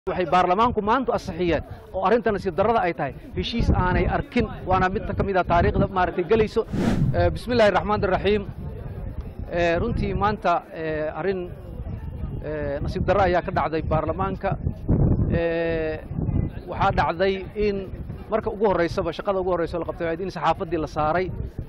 waxay baarlamaanku maanta ansixiyeen oo arrinta nasiib darrada ay tahay heshiis aanay arkin waana mid ka mid a taariikhda maaragtay gelayso bismi illaahi raxmaan raxiim runtii maanta arrin nasiib darro ayaa ka dhacday baarlamaanka waxaa dhacday in marka ugu horraysaba shaqada ugu horraysa la qabtay in saxaafaddii la saaray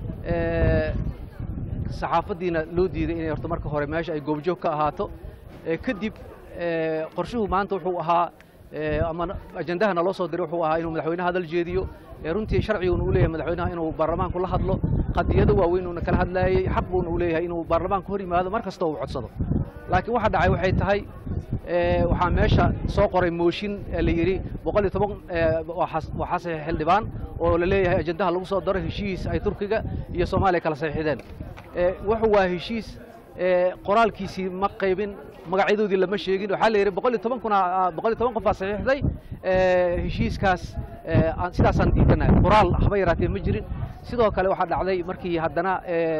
saxaafaddiina loo diiday inay horta marka hore meesha ay goobjoog ka ahaato kadib qorshuhu maanta wuxuu ahaa ama ajendahana loo soo diray wuxuu ahaa inuu madaxweynaha hadal jeediyo runtii sharciguuna u leeyahay madaxweynaha inuu baarlamaanku la hadlo qadiyado waaweyn uuna kala hadlaayey xaq buuna u leeyahay inuu baarlamaanku hor yimaado mar kasta uu codsado laakiin waxa dhacay waxay tahay waxaa meesha soo qoray mooshin la yidhi boqol iyo toban waxaa saxiix xildhibaan oo la leeyahay ajendaha lagu soo daro heshiis ay turkiga iyo soomaaliya kala saxiixdeen wuxuu waa heshiis qoraalkiisii ma qaybin magacyadoodii lama sheegin waxaa la yidhi boqol iyo toban kuna boqol iyo toban qof baa saxiixday heshiiskaas sidaasaan diidanahay qoraal haba yaraatee ma jirin sidoo kale waxaa dhacday markii haddana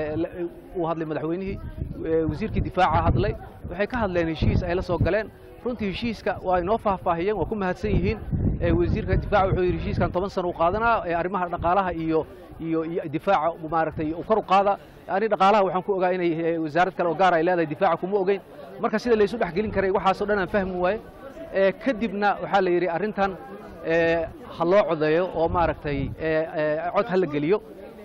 uu hadlay madaxweynihii wasiirkii difaaca hadlay waxay ka hadleen heshiis ay la soo galeen runtii heshiiska waa inoo faahfaahiyeen waa ku mahadsan yihiin wasiirka difaaca wuxuu yidhi heshiiskan toban sana u qaadanaa arrimaha dhaqaalaha iyo iyo iyo difaaca maaragtay uu kor u qaada ani dhaqaalaha waxaan ku ogaa inay wasaarad kale oo gaar ay leedahay difaaca kuma ogeyn marka sida laysu dhex gelin karay waxaasoo dhan aan fahmi waaye kadibna waxaa la yidhi arrintan ha loo codeeyo oo maaragtay cod ha la geliyo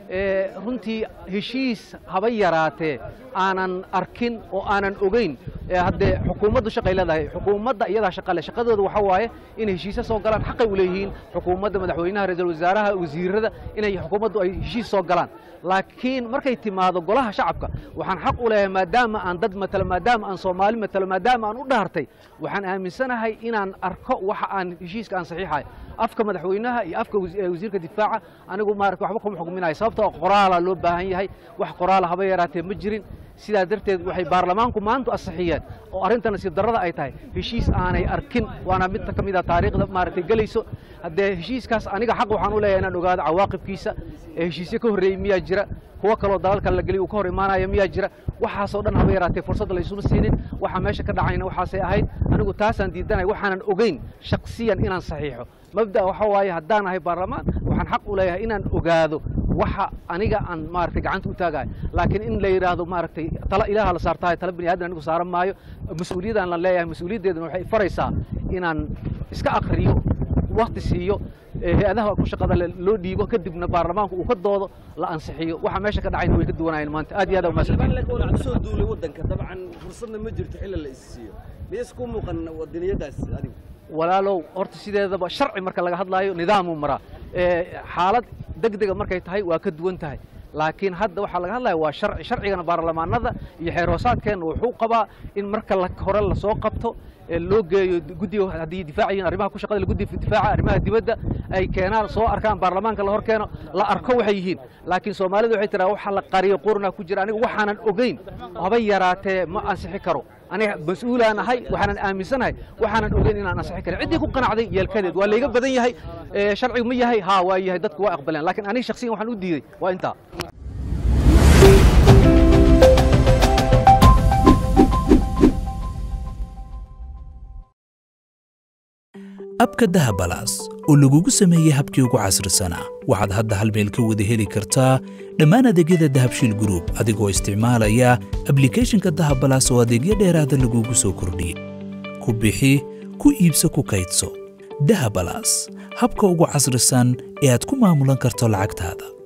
runtii heshiis haba yaraatee aanan arkin oo aanan ogeyn haddee xukuumaddu shaqay leedahay xukuumadda iyadaa shaqale shaqadooda waxaa waaye inay heshiisyo soo galaan xaqay u leeyihiin xukuumadda madaxweynaha ra-iisul wasaaraha wasiirada inay xukuumaddu ay heshiis soo galaan laakiin markay timaado golaha shacabka waxaan xaq u leeyahay maadaama aan dad matalo maadaama aan soomaali matalo maadaama aan u dhaartay waxaan aaminsanahay inaan arko waxa aan heshiiska aan saxiixahay afka madaxweynaha iyo afka wasiirka difaaca anigu maarata waxba kuma xukminayo sababtoo qoraala loo baahan yahay wax qoraala haba yaraatee ma jirin sidaa darteed waxay baarlamaanku maanta ansixiyeen oo arrinta nasiib darrada ay tahay heshiis aanay arkin waana mid ka mid a taariikhda maaragtay gelayso haddee heshiiskaas aniga xaq waxaan u leeyahay inaan ogaado cawaaqibkiisa heshiisyo ka horreeyey miyaa jira kuwo kaloo dalalka la geliy uu ka hor imaanaya miyaa jira waxaasoo dhan haba yaraatee fursadda laysuma siinin waxa meesha ka dhacayna waxaasay ahayd anigu taasaan diidanay waxaanan ogeyn shaksiyan inaan saxiixo mabda waxa waaye haddaan ahay baarlamaan waxaan xaq u leeyahay inaan ogaado waxa aniga aan maaragtay gacanta u taagayo laakiin in la yidhaahdo maaragtay tala ilaaha la saartahay tala bini aadan anigu saaran maayo mas-uuliyadaan la leeyahay mas-uuliyaddeedana waxay faraysaa inaan iska akriyo wakti siiyo hay-adaha ku shaqada loo dhiibo kadibna baarlamaanku uu ka doodo la ansixiyo waxa meesha ka dhacayna way ka duwanayeen maanta aad iyo aad umaadsantay soo duulay waddanka dabcan fursadna ma jirto xilli la is siiyo miyayse ku muuqan wadaniyadaas adigu walaalow horta sideedaba sharci marka laga hadlaayo nidaamuu maraa xaalad degdega markay tahay waa ka duwan tahay laakiin hadda waxaa laga hadlaya waa sharci sharcigana baarlamaanada iyo xeer hoosaadkeenna wuxuu qabaa in marka hore lasoo qabto loo geeyo guddiga haddii difaacayiin arrimaha ku shaqada guddiga difaaca arrimaha dibadda ay keenaan soo arkaan baarlamaanka la hor keeno la arko waxay yihiin laakiin soomaalidu waxay tiraa waxa la qariyo qurna ku jira aniga waxaanan ogeyn haba yaraatee ma ansixi karo aniga mas-uulaan ahay waxaanan aaminsanahay waxaanan ogeyn inaan ansixi karin ciddii ku qanacday yeelkadeed waa layga badan yahay sharcigu ma yahay haa waa yahay dadku waa aqbaleen laakiin aniga shaksiyan waxaan u diiday waa intaa abka dahabalaas oo lagugu sameeyey habkii ugu casrisanaa waxaad hadda hal meel ka wada heli kartaa dhammaan adeegyada dahabshiil gruub adigoo isticmaalaya ablikeeshinka dahabalaas oo adeegyo dheeraada lagugu soo kordhiyey ku bixi ku iibso ku kaydso dahabalaas habka ugu casrisan ee aad ku maamulan karto lacagtaada